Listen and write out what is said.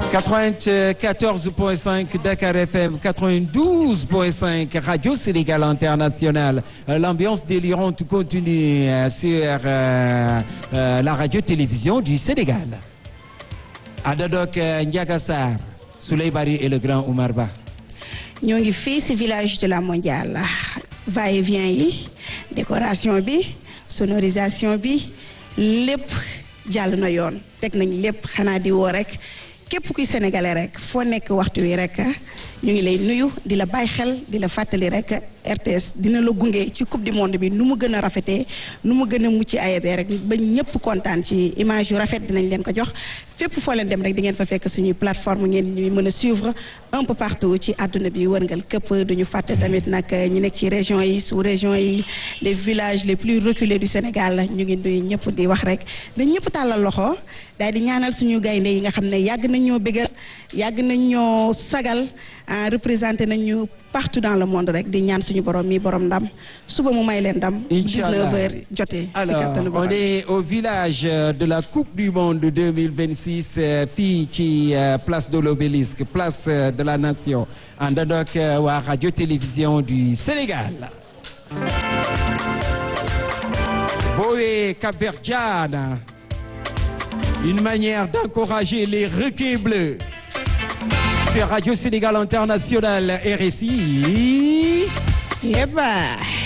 94.5 Dakar FM, 92.5 Radio Sénégal International. Euh, L'ambiance délirante continue euh, sur euh, euh, la radio-télévision du Sénégal. Adadok euh, Ndiaga Sarr, Souley Bari et le grand Oumar Ba. ñoo ngi fii ci village de la mondiale va-et-vient yi décoration bi sonorisation bi lépp jàll na yoon teg nañ lépp xanaa di woo rek képp kuy sénégalais rek foo nekk waxtu wi rek ñu ngi lay nuyu di la bàyyi xel di la fàttali rek RTS dina la gunge ci coupe du monde bi nu mu gën a rafetee nu mu gën a mucc ayebee rek ba ñëpp kontaan ci image yu rafet dinañ leen ko jox fépp foo leen dem rek di ngeen fa fekk suñuy plateforme ngeen ñuy mën a suivre un peu partout ci àdduna bi wërngal këpp duñu fàtte tamit nag ñi nekk ci région yi sous région yi les villages les plus reculés du Sénégal ñu ngi nuyu ñëpp di wax rek dañ ñëpp tàllal loxo daal di ñaanal suñu gaynde yi nga xam ne yàgg nañ ñoo bégal yàgg nañ ñoo sagal représenté nañ ñu partout dans le monde rek di ñaan suñu borom mi borom ndam suba mu may leen ndam. Inch'Allah 19h jotee. si Alors, kattanu on borom. est au village euh, de la Coupe du Monde 2026 euh, fii ci euh, place de l'Obélisque, place euh, de la Nation. àndandoo ak euh, waa radio-télévision du Sénégal. Boé Cap-Verdiane, une manière d'encourager les requins bleus. Sur Radio Sénégal International RSI. Yeba.